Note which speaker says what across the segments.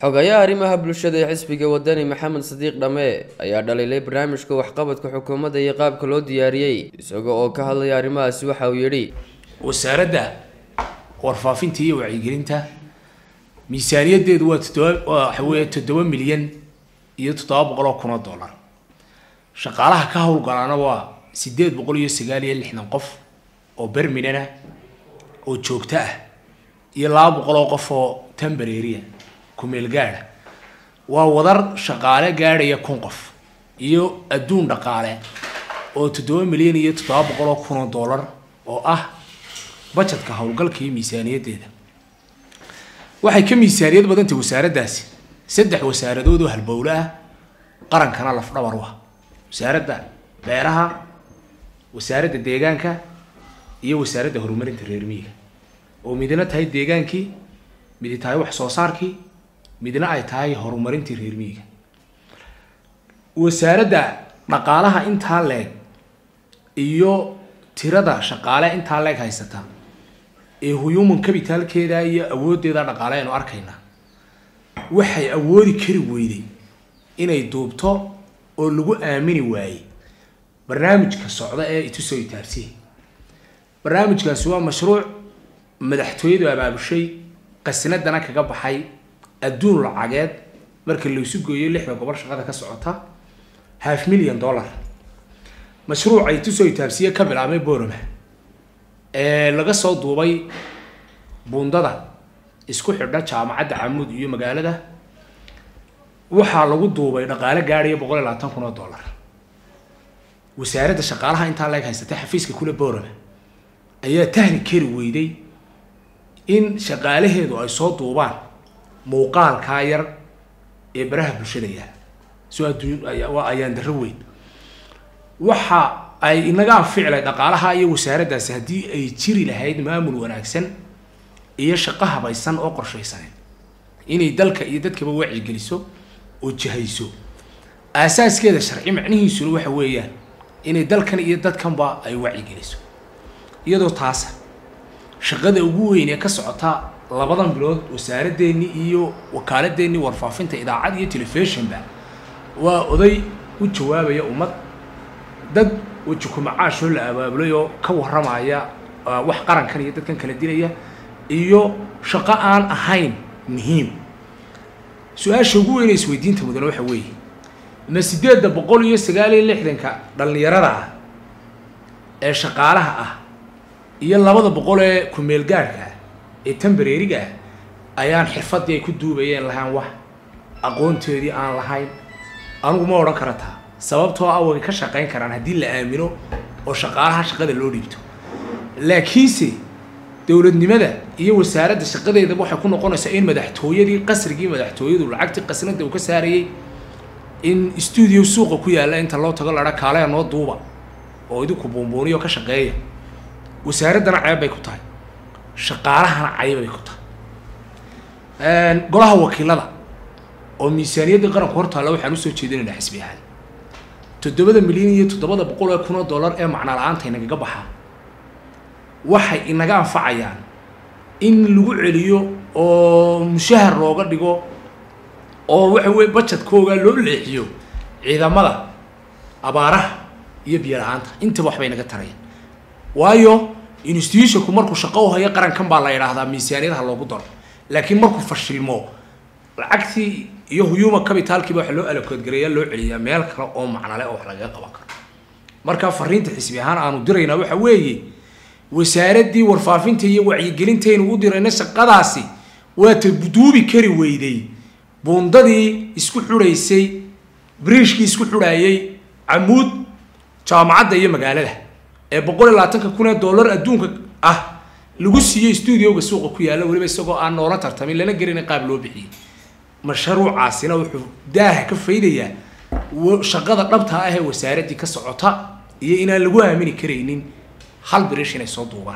Speaker 1: xogayaha arrimaha bulshada ee xisbiga wadani maxamed sadiiq dhamme ayaa dhaliilay barnaamijka waxqabadka xukuumadda iyo qaabka loo diyaariyey isaga oo ka hadlaya arrimahaasi waxa uu yidhi
Speaker 2: wasaaradda warfaafinta iyo wacyigelinta miisaaniyaddeedu waa toddoba waxa weeye toddoba milyan iyo toddoba boqol oo kun oo dollar shaqaalaha ka howlgalaana waa sideed boqol iyo sagaal iyo lixdan qof oo berminana oo joogto ah iyo laba boqol oo qof oo tembareeriya kumeel gaadha waa wadar shaqaale gaadhaya kun qof iyo adduun dhaqaale oo toddoba milyan iyo toddoba boqol oo kun oo dollar oo ah bajetka howlgalka iyo miisaaniyaddeeda waxay ka miisaaniyad badantay wasaaraddaasi saddex wasaaradood oo halbowle ah qarankana lafdhabar u ah wasaaradda beeraha wasaaradda deegaanka iyo wasaaradda horumarinta reer miyiga oo midna tahay deegaankii midi tahay wax soo saarkii midna ay tahay horumarintii reer miyiga wasaaradda dhaqaalaha intaa leeg iyo tirada shaqaale intaa leeg haysata ee human capitalkeeda iyo awooddeeda dhaqaale aynu arkaynaa waxay awoodi kari weyday inay duubto oo lagu aamini waayey barnaamijka socda ee itusoo itaarsiya barnaamijkaasi waa mashruuc madaxtooyadu abaabushay qasnadana kaga baxay adduun lacageed marka laysu gooyo lixda gobol shaqada ka socota half million dollar mashruuc ay tusoo itaabsiye ka bilaabmay boroma ee laga soo duubay buundada isku xidha jaamacadda camuud iyo magaalada waxaa lagu duubay dhaqaale gaadhaya boqol iyo labaatan kun oo dollar wasaaradda shaqaalaha intaa leeg haysatay xafiiska kule boroma ayaa tahni kari weyday in shaqaalaheedu ay soo duubaan muuqaalkaa yar ee baraha bulshada yaala soo adduun waa ayaan darro weyn waxa ay inaga anficilay dhaqaalaha iyo wasaaraddaasi haddii ay jiri lahayd maamul wanaagsan iyo shaqo habaysan oo qorshaysaneed inay dalka iyo dadkaba wacyigeliso oo jihayso aasaaskeeda sharci macnihiisuna waxa weeyaan inay dalkan iyo dadkanba ay wacyigeliso iyadoo taasa shaqada ugu weyn ee ka socota labadan bilood wasaaraddeennii iyo wakaaladdeennii warfaafinta idaacad iyo telefishinba waa oday u jawaabaya ummad dad weji kumacaashoo la abaabulay oo ka warramaya wax qarankan iyo dadkan kala dilaya iyo shaqo aan ahayn muhiim su-aasha ugu weyn ee isweydiinta mudane waxa weeye ma sideedda boqol iyo sagaal iyo lixdanka dhallinyarada ah ee shaqaalaha ah iyo labada boqol ee kumeel gaadhka ah ee tembareeriga ah ayaan xirfaddii ay ku duubayeen lahaan wax aqoonteedii aan lahayn anigu ma odhan kara taa sababtoo ah way ka shaqayn karaan haddii la aamino oo shaqaalaha shaqada loo dhiibto laakiinse dowladnimada iyo wasaaradda shaqadeedaba waxay ku noqonaysaa in madaxtooyadii qasrigii madaxtooyadu lacagtii qasnada uu ka saarayey in stuudio suuqa ku yaalla inta loo tago ladha kaaleya noo duuba oo idinku buunbuuniyo ka shaqeeya wasaaraddana ceeb bay ku tahay shaqaalahana cayb bay ku tahay golaha wakiilada oo miisaaniyadda qaranku hortaalla waxaan usoo jeedinaynaa xisbi ahaan toddobada milyan iyo toddobada boqol ee kun oo dollar ee macno la-aanta inagaga baxaa waxay inaga anfacayaan in lagu celiyo oo mushahar looga dhigo oo waxa weye bajetkooga loo leexiyo ciidamada abaaraha iyo biyo la-aanta intaba waxbay naga tarayaan waayo institutionku markuu shaqo u hayo qarankan baa la yidhaahdaa miisaaniyadaha loogu daro laakiin markuu fashilmo lacagtii iyo human capitalkiiba waxa loo alakoodgareeya loo celiyaa meel kale oo macnale oo wax lagaga qaban karo marka fariinta xisbi ahaan aanu diraynaa waxa weeye wasaaraddii warfaafinta iyo wacyigelintaynu u dirayna shaqadaasi waa ta duubi kari weyday buundadii isku xudhaysay briishkii isku xudhaayay camuud jaamacadda iyo magaalada ee boqol iyo labaatanka kun ee dollar adduunka ah lagu siiyey stuudioga suuqa ku yaalla weliba isagoo aan noola tartamin lana gelina qaab loo bixiyey mashruucaasina wuxuu daaha ka faydayaa shaqada dhabta ah ee wasaaraddii ka socota iyo inaan lagu aamini karaynin hal birish inay soo duubaan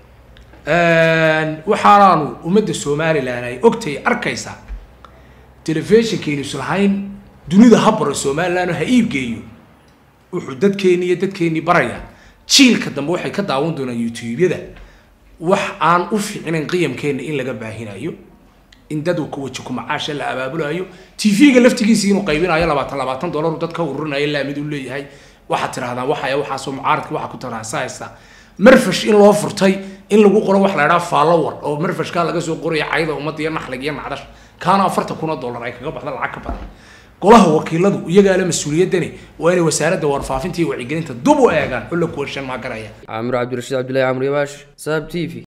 Speaker 2: waxaanaanu ummadda somalilan ay ogtay arkaysaa telefishinkaynu islahayn dunida ha baro somalilan oo ha iibgeeyo wuxuu dadkeeni iyo dadkeenii barayaa jiilka dambe waxay ka daawan doonaan youtube-yada wax aan u fiicnayn qiyamkeenna in laga baahinayo in dad ka waji ku macaasha la abaabulayo tv-ga laftigiisii inuu qaybinayo labaatan labaatan dollar uu dadka ururinayo laamid uu leeyahay waxaad tirahdaan waxaya waxaasoo mucaaradka waxa ku taraasahaysa marfash in loo furtay in lagu qoro wax la idhaha followar oo marfashkaa laga soo qoraya cayda ummadda iyo naxlig iyo nacdash kaana afartan kun oo dollar ay kaga baxda lacag ka badan golaha wakiiladu iyagaa le mas-uuliyadani waa inay wasaaradda warfaafinta iyo wacyigelinta dub u eegaan oo la kuwashan maagaraya
Speaker 1: caamir cabdirashiid cabdillahi camr yabaash saab t v